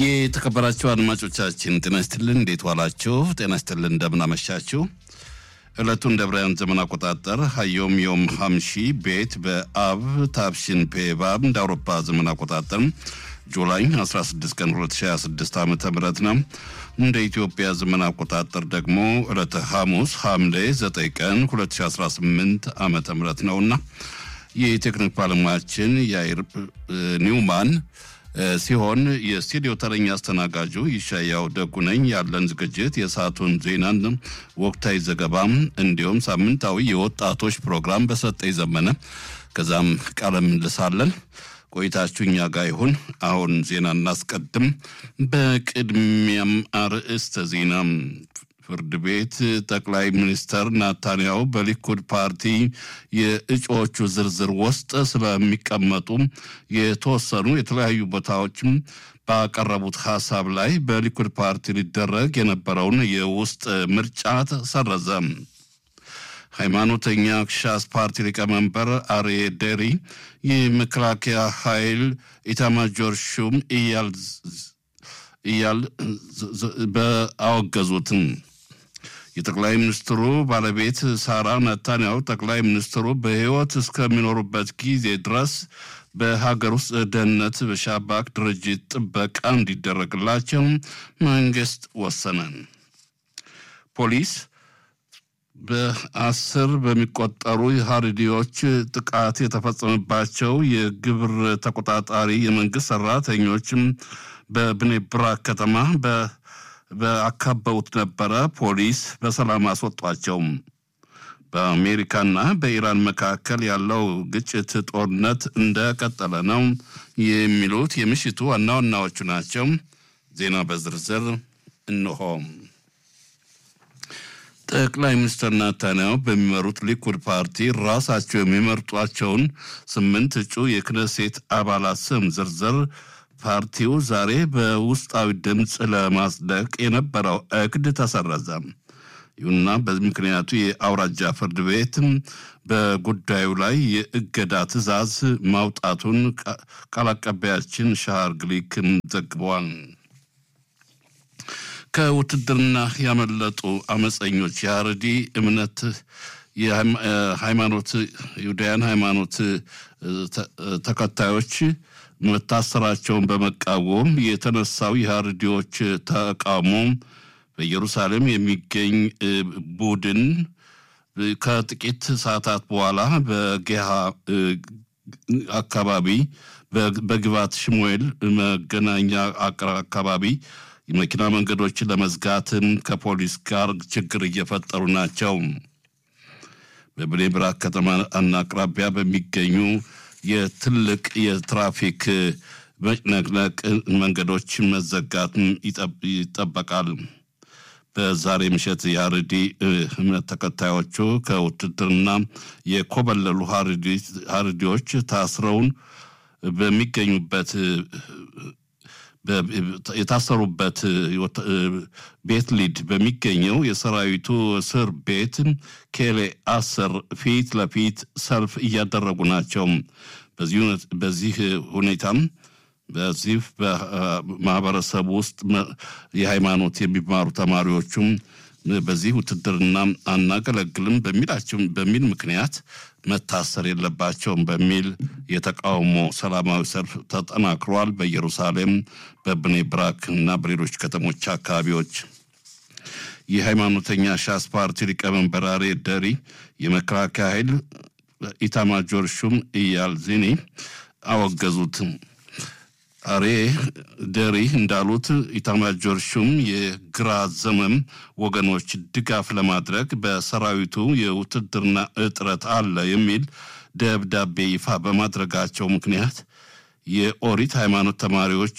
የተከበራችሁ አድማጮቻችን ጤና ይስጥልን። እንዴት ዋላችሁ? ጤና ይስጥልን። እንደምን አመሻችሁ? ዕለቱን እንደ ብራያን ዘመን አቆጣጠር ሀዮም ዮም ሀምሺ ቤት በአብ ታብሽን ፔባብ እንደ አውሮፓ ዘመን አቆጣጠር ጁላይ 16 ቀን 2026 ዓ ም ነው። እንደ ኢትዮጵያ ዘመን አቆጣጠር ደግሞ ዕለተ ሐሙስ ሐምሌ 9 ቀን 2018 ዓ ም ነውና የቴክኒክ ባለሙያችን የአይር ኒውማን ሲሆን የስቱዲዮ ተረኛ አስተናጋጁ ይሻያው ደጉ ነኝ። ያለን ዝግጅት የሰዓቱን ዜናን፣ ወቅታዊ ዘገባም እንዲሁም ሳምንታዊ የወጣቶች ፕሮግራም በሰጠኝ ዘመነ ከዛም ቃለ ምልልሳለን። ቆይታችሁ እኛ ጋር ይሁን። አሁን ዜና እናስቀድም። በቅድሚያም አርዕስተ ዜና ፍርድ ቤት ጠቅላይ ሚኒስተር ናታንያሁ በሊኩድ ፓርቲ የእጩዎቹ ዝርዝር ውስጥ ስለሚቀመጡ የተወሰኑ የተለያዩ ቦታዎችም ባቀረቡት ሀሳብ ላይ በሊኩድ ፓርቲ ሊደረግ የነበረውን የውስጥ ምርጫ ተሰረዘ። ሃይማኖተኛ ሻስ ፓርቲ ሊቀመንበር አርዬ ደሪ የመከላከያ ኃይል ኢታማጆር ሹም እያል በአወገዙትም የጠቅላይ ሚኒስትሩ ባለቤት ሳራ ነታንያሁ ጠቅላይ ሚኒስትሩ በሕይወት እስከሚኖሩበት ጊዜ ድረስ በሀገር ውስጥ ደህንነት በሻባክ ድርጅት ጥበቃ እንዲደረግላቸው መንግስት ወሰነ። ፖሊስ በአስር በሚቆጠሩ ሀሪዲዎች ጥቃት የተፈጸመባቸው የግብር ተቆጣጣሪ የመንግስት ሰራተኞችም በብኔ ብራክ ከተማ በአካበውት ነበረ። ፖሊስ በሰላም አስወጧቸው። በአሜሪካና በኢራን መካከል ያለው ግጭት ጦርነት እንደቀጠለ ነው። የሚሉት የምሽቱ ዋና ዋናዎቹ ናቸው። ዜና በዝርዝር እንሆ። ጠቅላይ ሚኒስትር ናታንያሁ በሚመሩት ሊኩድ ፓርቲ ራሳቸው የሚመርጧቸውን ስምንት እጩ የክነሴት አባላት ስም ዝርዝር ፓርቲው ዛሬ በውስጣዊ ድምፅ ለማጽደቅ የነበረው እቅድ ተሰረዘ። ይሁንና በዚህ ምክንያቱ የአውራጃ ፍርድ ቤት በጉዳዩ ላይ የእገዳ ትዕዛዝ ማውጣቱን ቃል አቀባያችን ሻሃር ግሊክ ዘግበዋል። ከውትድርና ያመለጡ አመፀኞች የአረዲ እምነት የሃይማኖት ይሁዳያን ሃይማኖት ተከታዮች መታሰራቸውን በመቃወም የተነሳው የሀርዲዎች ተቃውሞ በኢየሩሳሌም የሚገኝ ቡድን ከጥቂት ሰዓታት በኋላ በጌሃ አካባቢ በግባት ሽሙኤል መገናኛ አካባቢ የመኪና መንገዶችን ለመዝጋትም ከፖሊስ ጋር ችግር እየፈጠሩ ናቸው። በብኔ ብራክ ከተማ አቅራቢያ በሚገኙ የትልቅ የትራፊክ መጭነቅነቅ መንገዶች መዘጋት ይጠበቃል። በዛሬ ምሽት የሀረዲ እምነት ተከታዮቹ ከውትድርና የኮበለሉ ሀረዲዎች ታስረውን በሚገኙበት የታሰሩበት ቤት ሊድ በሚገኘው የሰራዊቱ እስር ቤት ኬሌ አስር ፊት ለፊት ሰልፍ እያደረጉ ናቸው። በዚህ ሁኔታም በዚህ በማህበረሰብ ውስጥ የሃይማኖት የሚማሩ ተማሪዎቹም በዚህ ውትድርና አናገለግልም በሚላቸው በሚል ምክንያት መታሰር የለባቸውም በሚል የተቃውሞ ሰላማዊ ሰልፍ ተጠናክሯል። በኢየሩሳሌም በብኔ ብራክ እና በሌሎች ከተሞች አካባቢዎች የሃይማኖተኛ ሻስ ፓርቲ ሊቀመንበር አርዬ ደሪ የመከላከያ ኃይል ኢታማጆር ሹም ኢያል ዚኒ አወገዙት። አሬ ደሪ እንዳሉት ኢታማጆር ሹም የግራ ዘመም ወገኖች ድጋፍ ለማድረግ በሰራዊቱ የውትድርና እጥረት አለ የሚል ደብዳቤ ይፋ በማድረጋቸው ምክንያት የኦሪት ሃይማኖት ተማሪዎች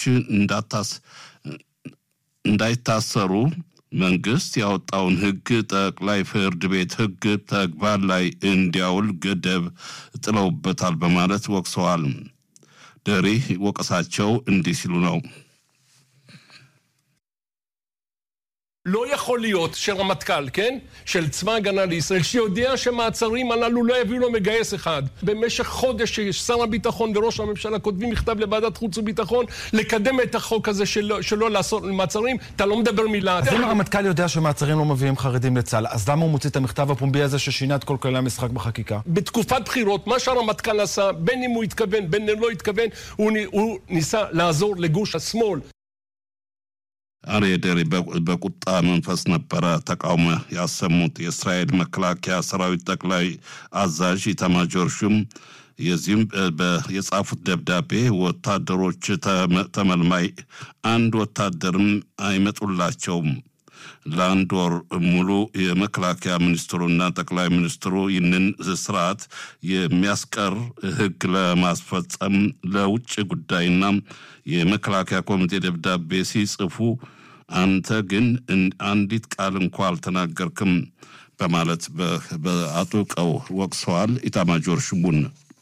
እንዳይታሰሩ መንግስት ያወጣውን ሕግ ጠቅላይ ፍርድ ቤት ሕግ ተግባር ላይ እንዲያውል ገደብ ጥለውበታል በማለት ወቅሰዋል። ደሪ ወቀሳቸው እንዲህ ሲሉ ነው። לא יכול להיות שרמטכ"ל, כן? של צבא הגנה לישראל, שיודע שמעצרים הללו לא יביאו לו מגייס אחד. במשך חודש ששר הביטחון וראש הממשלה כותבים מכתב לוועדת חוץ וביטחון לקדם את החוק הזה שלא, שלא לעשות מעצרים, אתה לא מדבר מילה. אז אם הרמטכ"ל יודע שמעצרים לא מביאים חרדים לצה"ל, אז למה הוא מוציא את המכתב הפומבי הזה ששינה את כל כללי המשחק בחקיקה? בתקופת בחירות, מה שהרמטכ"ל עשה, בין אם הוא התכוון, בין אם לא התכוון, הוא, הוא ניסה לעזור לגוש השמאל. አርየ ደሪ በቁጣ መንፈስ ነበረ ተቃውሞ ያሰሙት የእስራኤል መከላከያ ሰራዊት ጠቅላይ አዛዥ ኢታማጆር ሹም የዚህም የጻፉት ደብዳቤ ወታደሮች ተመልማይ አንድ ወታደርም አይመጡላቸውም። ለአንድ ወር ሙሉ የመከላከያ ሚኒስትሩና ጠቅላይ ሚኒስትሩ ይህንን ስርዓት የሚያስቀር ሕግ ለማስፈጸም ለውጭ ጉዳይና የመከላከያ ኮሚቴ ደብዳቤ ሲጽፉ አንተ ግን አንዲት ቃል እንኳ አልተናገርክም በማለት በአጥብቀው ወቅሰዋል ኢታማጆር ሹሙን።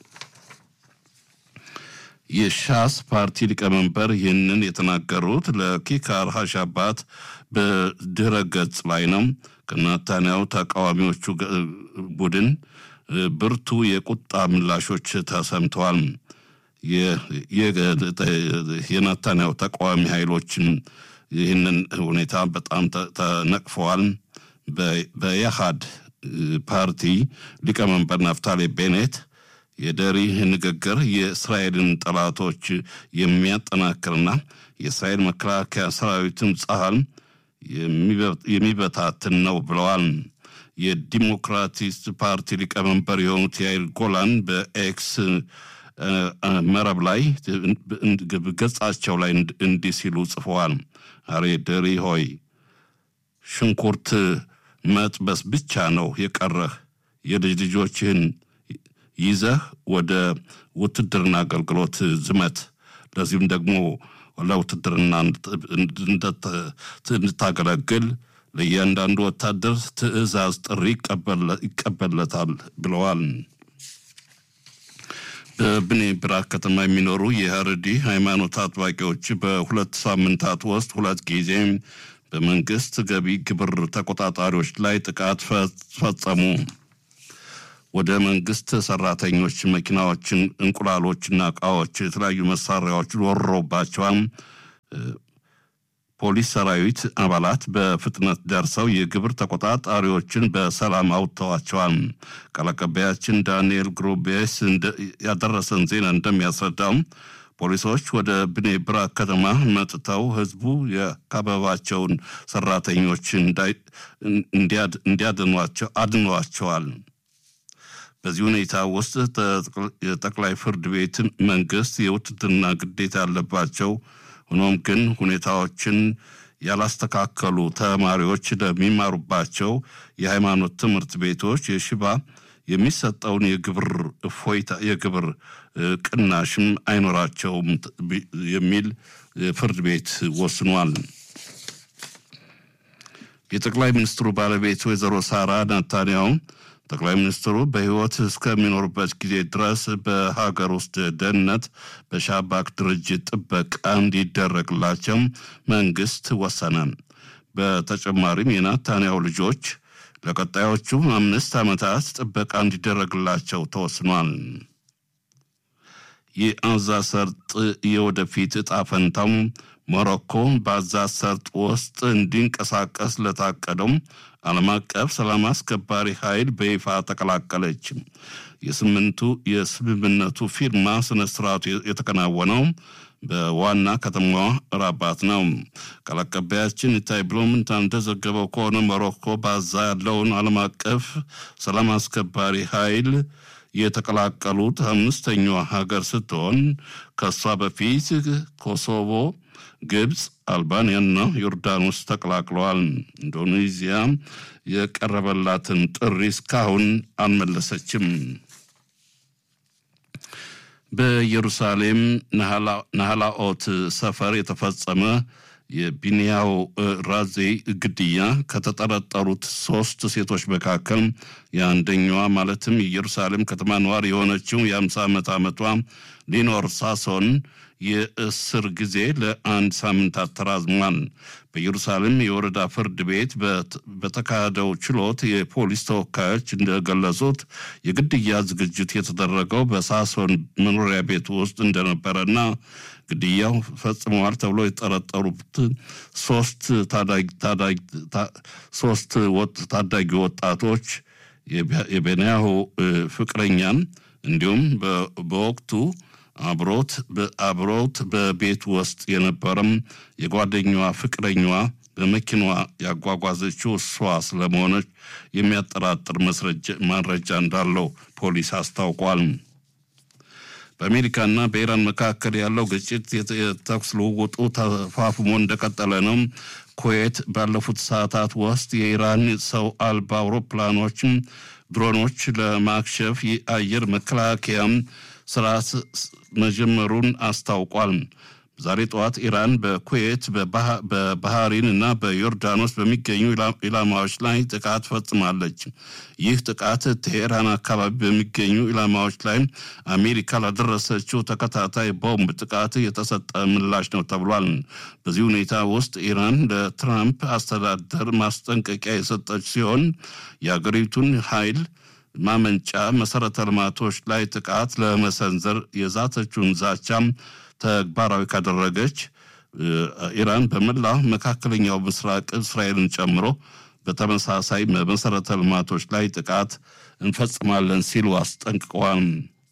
የሻስ ፓርቲ ሊቀመንበር ይህንን የተናገሩት ለኪካር ሀሻባት በድረ ገጽ ላይ ነው። ከናታንያው ተቃዋሚዎቹ ቡድን ብርቱ የቁጣ ምላሾች ተሰምተዋል። የናታንያው ተቃዋሚ ኃይሎችን ይህንን ሁኔታ በጣም ተነቅፈዋል። በየሃድ ፓርቲ ሊቀመንበር ናፍታሌ ቤኔት የደሪ ንግግር የእስራኤልን ጠላቶች የሚያጠናክርና የእስራኤል መከላከያ ሰራዊትን ጸሃል የሚበታትን ነው ብለዋል። የዲሞክራቲስት ፓርቲ ሊቀመንበር የሆኑት ያይል ጎላን በኤክስ መረብ ላይ ገጻቸው ላይ እንዲህ ሲሉ ጽፈዋል። አሬ ደሪ ሆይ ሽንኩርት መጥበስ ብቻ ነው የቀረህ። የልጅ ልጆችህን ይዘህ ወደ ውትድርና አገልግሎት ዝመት። ለዚህም ደግሞ ለውትድርና እንድታገለግል ለእያንዳንዱ ወታደር ትዕዛዝ ጥሪ ይቀበለታል ብለዋል። በብኔ ብራክ ከተማ የሚኖሩ የሀረዲ ሃይማኖት አጥባቂዎች በሁለት ሳምንታት ውስጥ ሁለት ጊዜ በመንግስት ገቢ ግብር ተቆጣጣሪዎች ላይ ጥቃት ፈጸሙ። ወደ መንግስት ሰራተኞች መኪናዎችን፣ እንቁላሎችና እቃዎች፣ የተለያዩ መሳሪያዎች ወሮባቸዋል። ፖሊስ ሰራዊት አባላት በፍጥነት ደርሰው የግብር ተቆጣጣሪዎችን በሰላም አውጥተዋቸዋል። ቃል አቀባያችን ዳንኤል ግሩቤስ ያደረሰን ዜና እንደሚያስረዳው ፖሊሶች ወደ ብኔ ብራክ ከተማ መጥተው ህዝቡ የከበባቸውን ሰራተኞች እንዲያድኗቸው አድኗቸዋል። በዚህ ሁኔታ ውስጥ የጠቅላይ ፍርድ ቤት መንግስት የውትድርና ግዴታ ያለባቸው ሆኖም ግን ሁኔታዎችን ያላስተካከሉ ተማሪዎች ለሚማሩባቸው የሃይማኖት ትምህርት ቤቶች የሽባ የሚሰጠውን የግብር እፎይታ የግብር ቅናሽም አይኖራቸውም የሚል ፍርድ ቤት ወስኗል። የጠቅላይ ሚኒስትሩ ባለቤት ወይዘሮ ሳራ ናታንያሁ ጠቅላይ ሚኒስትሩ በሕይወት እስከሚኖሩበት ጊዜ ድረስ በሀገር ውስጥ ደህንነት በሻባክ ድርጅት ጥበቃ እንዲደረግላቸው መንግስት ወሰነ። በተጨማሪም የናታንያሁ ልጆች ለቀጣዮቹ አምስት ዓመታት ጥበቃ እንዲደረግላቸው ተወስኗል። የአዛ ሰርጥ የወደፊት ዕጣ ፈንታው ሞሮኮ በአዛ ሰርጥ ውስጥ እንዲንቀሳቀስ ለታቀደው ዓለም አቀፍ ሰላም አስከባሪ ኃይል በይፋ ተቀላቀለች። የስምንቱ የስምምነቱ ፊርማ ስነ ስርዓቱ የተከናወነው በዋና ከተማዋ ራባት ነው። ቃል አቀባያችን ኢታይ ብሎምንታ እንደዘገበው ከሆነ ሞሮኮ ባዛ ያለውን ዓለም አቀፍ ሰላም አስከባሪ ኃይል የተቀላቀሉት አምስተኛዋ ሀገር ስትሆን ከእሷ በፊት ኮሶቮ፣ ግብፅ፣ አልባንያና ዮርዳኖስ ተቀላቅለዋል። ኢንዶኔዚያ የቀረበላትን ጥሪ እስካሁን አልመለሰችም። በኢየሩሳሌም ናህላኦት ሰፈር የተፈጸመ የቢንያው ራዜ ግድያ ከተጠረጠሩት ሶስት ሴቶች መካከል የአንደኛዋ ማለትም የኢየሩሳሌም ከተማ ነዋሪ የሆነችው የአምሳ ዓመት ዓመቷ ሊኖር ሳሶን የእስር ጊዜ ለአንድ ሳምንታት ተራዝሟል። በኢየሩሳሌም የወረዳ ፍርድ ቤት በተካሄደው ችሎት የፖሊስ ተወካዮች እንደገለጹት የግድያ ዝግጅት የተደረገው በሳሶን መኖሪያ ቤት ውስጥ እንደነበረና ግድያው ፈጽመዋል ተብሎ የጠረጠሩት ሶስት ሶስት ታዳጊ ወጣቶች የቤንያሁ ፍቅረኛን እንዲሁም በወቅቱ አብሮት አብሮት በቤት ውስጥ የነበረም የጓደኛዋ ፍቅረኛዋ በመኪናዋ ያጓጓዘችው እሷ ስለመሆነች የሚያጠራጥር ማስረጃ እንዳለው ፖሊስ አስታውቋል። በአሜሪካና በኢራን መካከል ያለው ግጭት የተኩስ ልውውጡ ተፋፍሞ እንደቀጠለ ነው። ኩዌት ባለፉት ሰዓታት ውስጥ የኢራን ሰው አልባ አውሮፕላኖችም ድሮኖች ለማክሸፍ የአየር መከላከያም ስርዓት መጀመሩን አስታውቋል። ዛሬ ጠዋት ኢራን በኩዌት በባህሪን እና በዮርዳኖስ በሚገኙ ኢላማዎች ላይ ጥቃት ፈጽማለች። ይህ ጥቃት ቴሄራን አካባቢ በሚገኙ ኢላማዎች ላይ አሜሪካ ላደረሰችው ተከታታይ ቦምብ ጥቃት የተሰጠ ምላሽ ነው ተብሏል። በዚህ ሁኔታ ውስጥ ኢራን ለትራምፕ አስተዳደር ማስጠንቀቂያ የሰጠች ሲሆን የአገሪቱን ኃይል ማመንጫ መሰረተ ልማቶች ላይ ጥቃት ለመሰንዘር የዛተችውን ዛቻም ተግባራዊ ካደረገች ኢራን በመላ መካከለኛው ምስራቅ እስራኤልን ጨምሮ በተመሳሳይ መሰረተ ልማቶች ላይ ጥቃት እንፈጽማለን ሲሉ አስጠንቅቀዋል።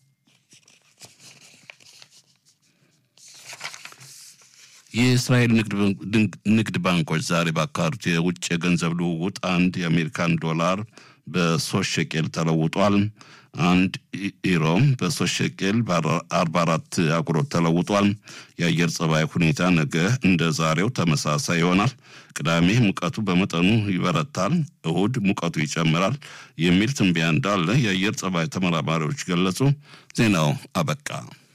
የእስራኤል ንግድ ባንኮች ዛሬ ባካሄዱት የውጭ የገንዘብ ልውውጥ አንድ የአሜሪካን ዶላር በሶስት ሸቄል ተለውጧል። አንድ ኢሮ በሶስት ሸቄል በአርባ አራት አጉሮት ተለውጧል። የአየር ጸባይ ሁኔታ ነገ እንደ ዛሬው ተመሳሳይ ይሆናል። ቅዳሜ ሙቀቱ በመጠኑ ይበረታል፣ እሁድ ሙቀቱ ይጨምራል የሚል ትንበያ እንዳለ የአየር ጸባይ ተመራማሪዎች ገለጹ። ዜናው አበቃ።